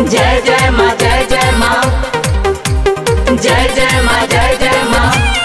जय जय माँ जय जय माँ जय जय माँ जय जय माँ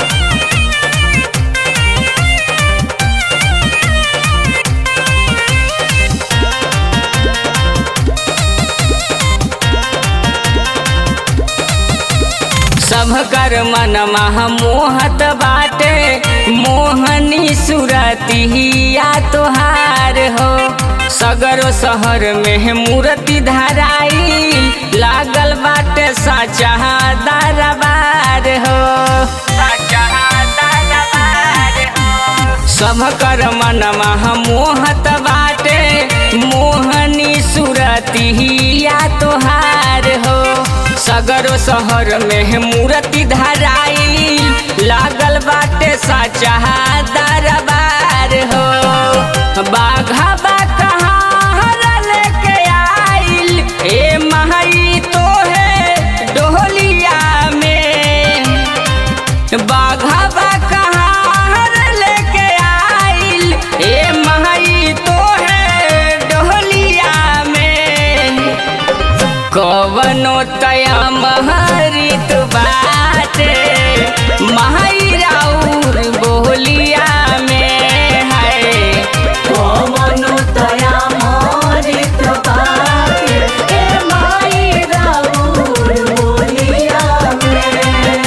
सब कर मन मह मोहत बाटे मोहनी सुरतिया तोहार हो सगरो शहर में मूर्ति धराई लागल बाटे सचा दरबार हो सचा दरबार हो सब कर मन मह मोहत बाटे मोहनी सुरतिया तोहार हो सगरो शहर में मूर्ति धराई लागल बाटे सचा दरबार हो बाघा बा कहाँ लेके आइल ए महई तो है डोलिया में बाघा बा कहाँ लेके आइल ए महई तो है डोलिया में कवनो तया महरित बाटे महई राउर बोलिया में है मनु तया मोरित पाके ए माई राउर बोलिया में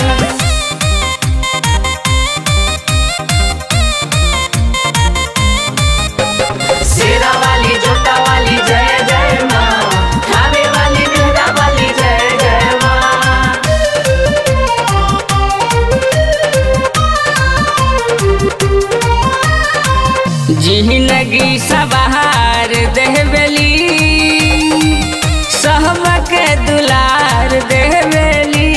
शेरा वाली जोता वाली जय जय माँ खावे वाली मेरा वाली जय जय माँ जिंदगी सवार देहबेली सहबक दुलार देहबेली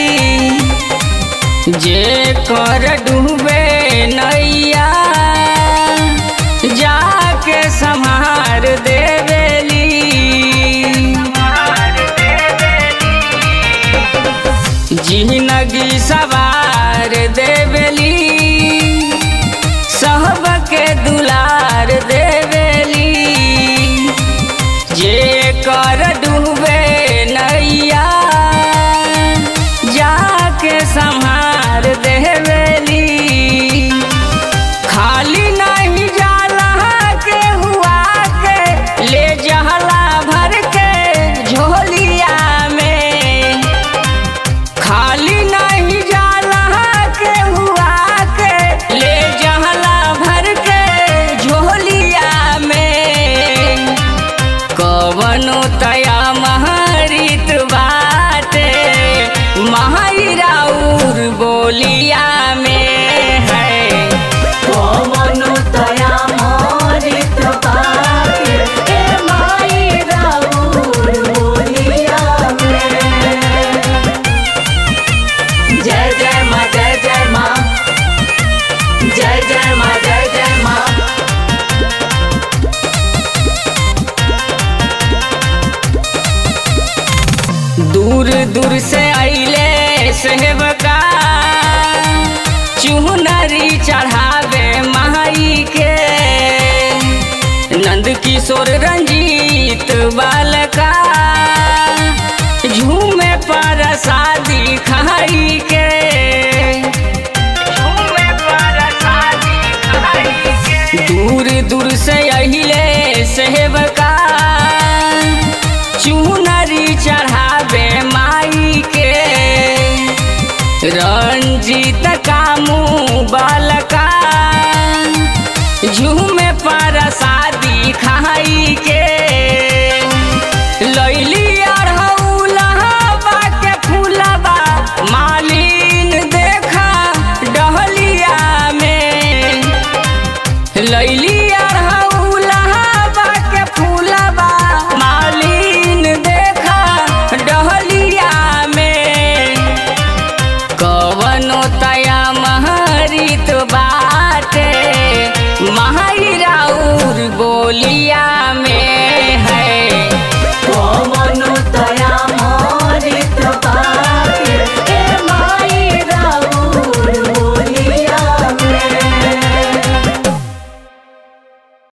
जे कर डूबे नैया जाके संहार देवेली जिंदगी सवार देवेली सहबके दुलार देवेली जे कर डूबे नैया जाके संहार देवेली खाली नहीं जाला के हुआ के ले जहला भर के झोलिया में खाली नहीं जाला के हुआ के ले जहला भर के झोलिया में कवनो तया महरित बाटे महई राउर बोलिया में है मनु तया मोरित पाके ए माई राउर बोलिया में जय जय माँ जय जय माँ जय जय माँ जय जय माँ दूर दूर से अइले सेवका चुनरी चढ़ावे माई के नंद किशोर रंजीत बालका झूमे पर शादी खाई के झूमे पर शादी खाई के दूर दूर से अइले सेवका चुनरी चढ़ावे माई के रंजीत कामू बालका झूमे पर शादी खाई के